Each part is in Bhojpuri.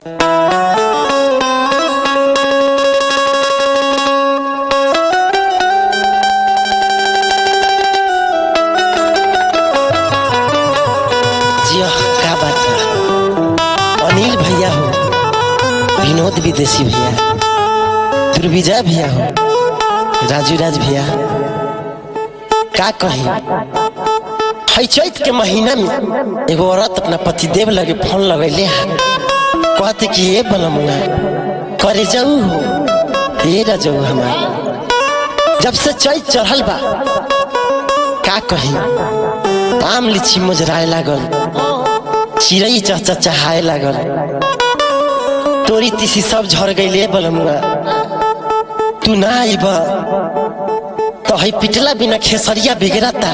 जिया का बात बा अनिल भैया हो विनोद विदेशी भैया ध्रुविजय भैया हो राजू राज भैया का कही है चैत के महीना में एगो औरत अपना पतिदेव लगे फोन लगैले है कहते कि ये बनमुआ करे जाऊ हो ये रजऊ हमार जब से चैत चढ़ल बा का कही आम लीची मुजराए लागल चिड़ै चहचहाए लागल तोरी तीसी सब झड़ गईले बलमुआ तू ना आइब तो है पिटला बिना खेसरिया बिगड़ता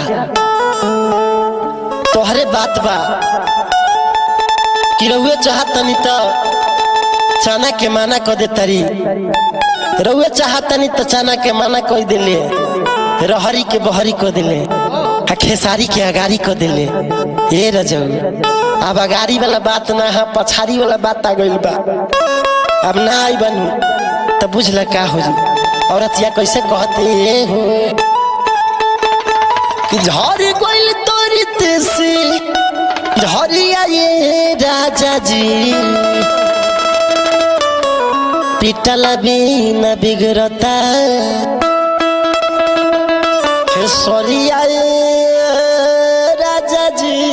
तोहरे बात बा कि रउए चाहतनी तो चना के माना क दे तारी रउए चाहतनी तो चना के माना कह दिले रहरी के बहरी क दिले आ खेसारी के अगारी क दिले ए रजऊ अब अगारी वाला बात ना है पछारी वाला बात आ गइल बा अब ना आई बनू तो बुझल का हो जी औरतिया कैसे कहते हो कि झड़ गइल तोरी तेसी झरिया ये राजा जी पिटला बिना बिगड़ता सरिया राजा जी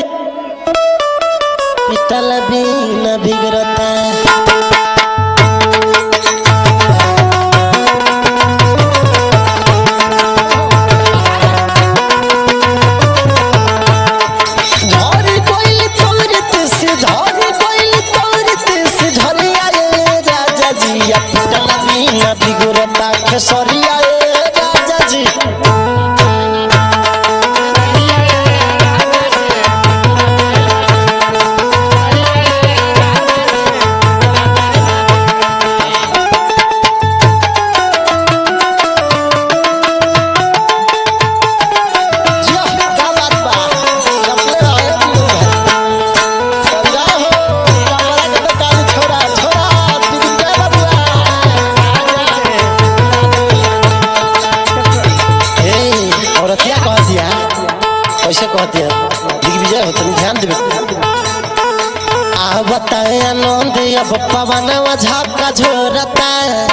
पिटल बिना बिगड़ता झरी कोइल तोरत से झरी कोइल तोरत से झरिया ए राजा जी या पिटल बिना बिगड़ता सरिया ए राजा जी जिया, का बात बा? अपने रहे दियो है। समझा हो, कमरा के बेटा नी छोरा, छोरा, दीदी के बबुआ। ए, औरतिया कह दिया कैसे कह दिया दिग्विजय हो तनी ध्यान देवे आ बताए आनंद अब पवनवा झाका झोरता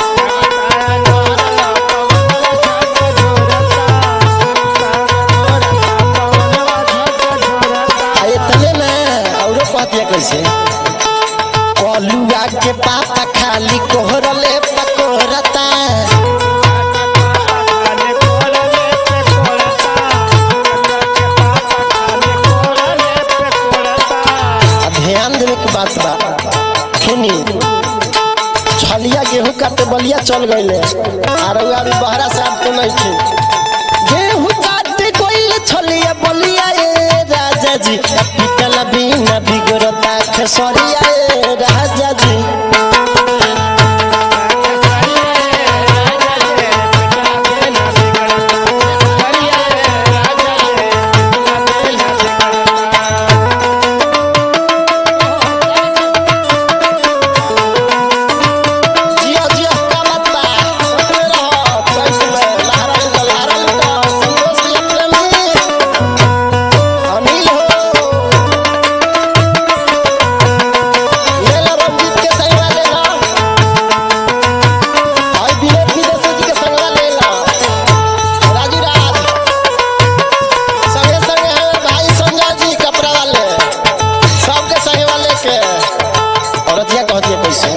आ इतने ना औरो कह दिया कैसे कलुआ के पाता खाली कोहरले पकोरता आ ध्यान देवे के बात बा सुनी छलिया गेहूं काटे बलिया चल गईले आ रउआ भी बहरा से आपको नहीं थी गेहूं काटे गईले छलिया बलिया ए राजा जी पिटल बिना बिगड़ता खेसरिया ए राजा जी जिया जिया का बात बा अपने रहो चैत में लहरा लुटा लहरा लुटा संतोष के प्रेमी अनिल हो ले लो रंजीत के संगवा ले लो भाई विनोद विदेशी जी के संगवा ले लो राजू राज संगे संगे है भाई संजय जी कपड़ा वाले सबके संगवा लेके औरतिया कहती है कैसे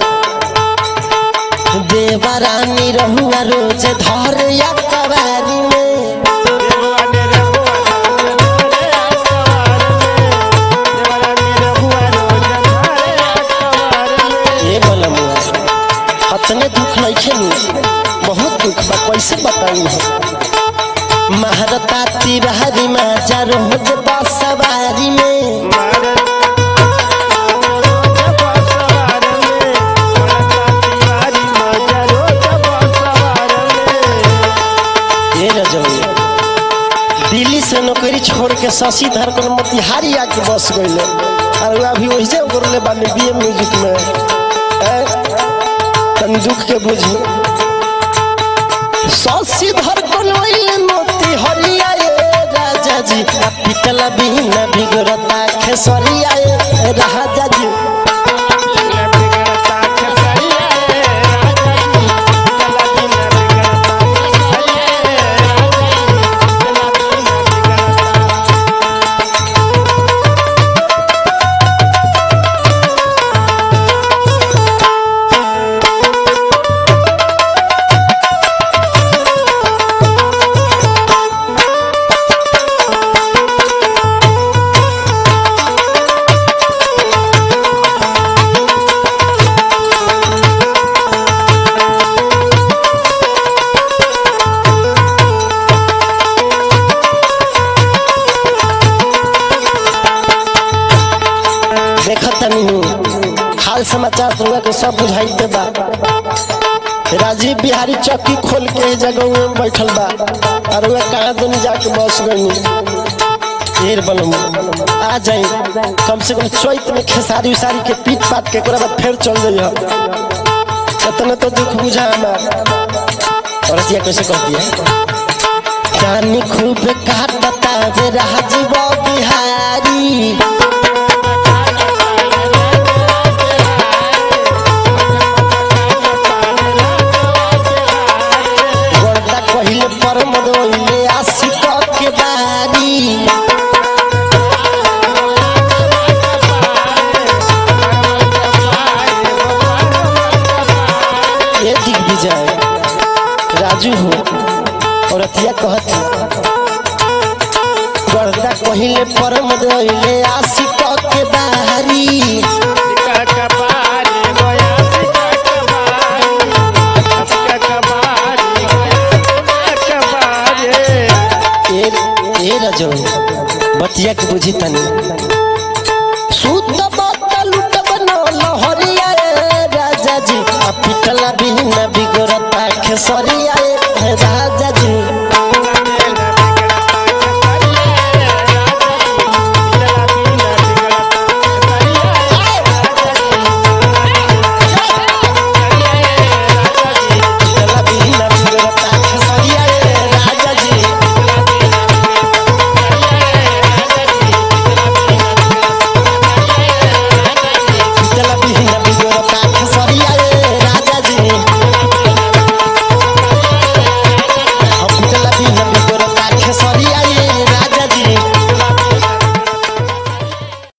देवरानी रहुआ रोज धर या कवारी में ये बोलमुआ अतने दुख नहीं खेलू बहुत दुख बा कैसे बताई है महारता तिवारी माजा रोज बसवारी में ये रजौनी दिल्ली से नौकरी छोड़ के शशि धर कर मोतिहारी आके बस गईले और अभी वही से करले बानी बीए म्यूजिक में दुख के बुझी ससी धर कोलोइल मोती हरिया ए राजा जी आ पितल बिना बिगड़ता खेसरिया ए राजा जी देखत तनी हाल समाचार तुमरा के सब बुझाइते बा राजीव बिहारी चौकी खोल के जगह में बैठल बा और वह कहाँ दुनी जाके बस गई ढेर बनम आ जाई कम से कम चैत में खेसारी उसारी के पीट पाट के ओकरा बाद फिर चल जाइए इतना तो दुख बुझा हमार और अतिया कैसे कहती है जानी खूब काटता वे राजीव बिहारी गोरदा कहिले पर मदोइले आशिक के बारी ये दिग्विजय राजू हो और अतिया कहती गोरदा कहिले पर मदोइले आशिक के बारी ए ए रजो बतिया के बुझी तनी